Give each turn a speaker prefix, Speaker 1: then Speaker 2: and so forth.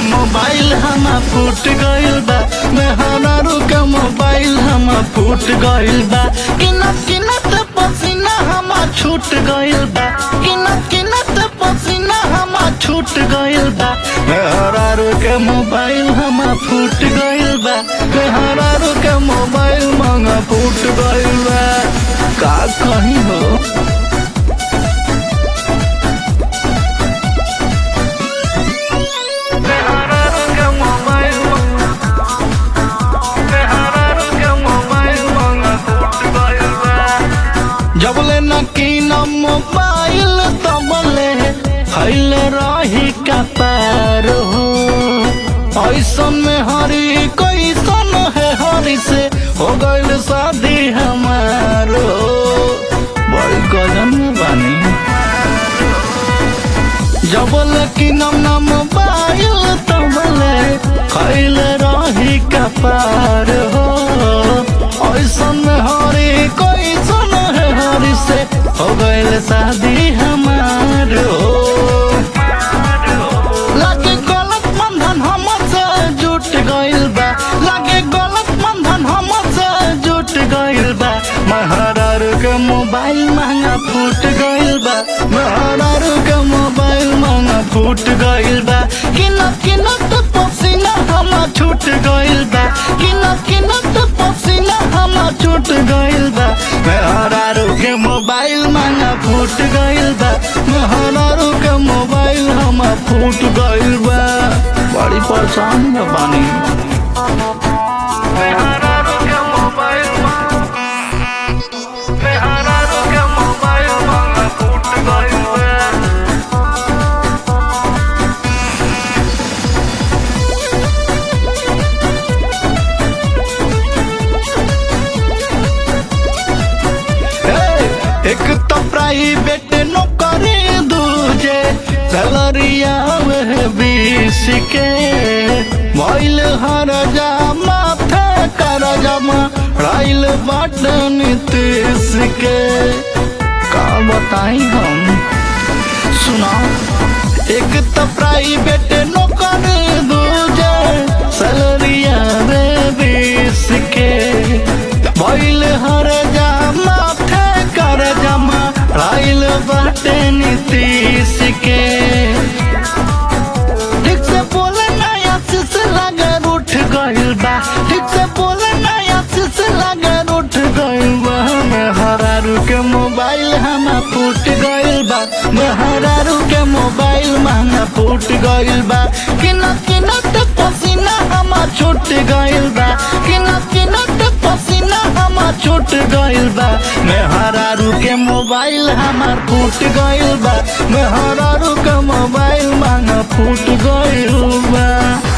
Speaker 1: mobile हम फूट गइल बा मेहरारू के मोबाइल हम फूट गइल बा किनत किनत पसीना हम छूट गइल बा किनत किनत पसीना हम छूट गइल बा मेहरारू के मोबाइल हम फूट गइल बा मेहरारू के मोबाइल मंग फूट गइल बा का कहीं हो जबले न कीन मोबाइल तबले फैल रही का पार हो ऐसन में हरी कैसन है हरी से हो गइल शादी हमार हो बड़ी गजन में बानी जबल की नम नम मोबाइल तबले खैल रही कपार हो ऐसन में हरी कैसन है हरी से हो गइल शादी हमार हो लागे गलत बंधन हमसे जुट गइल बा लागे गलत बंधन हमसे जुट गइल बा महारारू के मोबाइल महंगा फूट गइल बा महारारू के मोबाइल महंगा फूट गइल बा किनत किनत पसीना हम छूट गइल बा किनत किनत पसीना हम छूट गइल बा महारारू के मोबाइल महंगा फूट गइल बा महारारू के मोबाइल हम फूट गइल बा बड़ी परेशान में बानी मेहरारू के मोबाइल मेहरारू के मोबाइल महंगा फूट गइल बा हे, एक तो प्राइवेट नौकरी दूजे सैलरिया वह बीस के मोइल हर जा माथे कर जमा राइल बटन तीस के का बताई हम सुना एक तो प्राइवेट नौकरी दूजे सैलरिया रे बीस के मोइल हर जा माथे कर जमा राइल बाटे नीतीश के ठीक से बोले नया शीश लगर उठ गइल बा ठीक से बोले नया शीश लगर उठ गइल बा मेहरारू के मोबाइल हम फूट गइल बा मेहरारू के मोबाइल महंगा फूट गइल बा किनत किनत पसीना हम छूट गइल बा किनत किनत पसीना हम छूट गइल बा मेहरारू के मोबाइल हमार फूट गइल बा मेहरारू के मोबाइल महंगा फूट गइल बा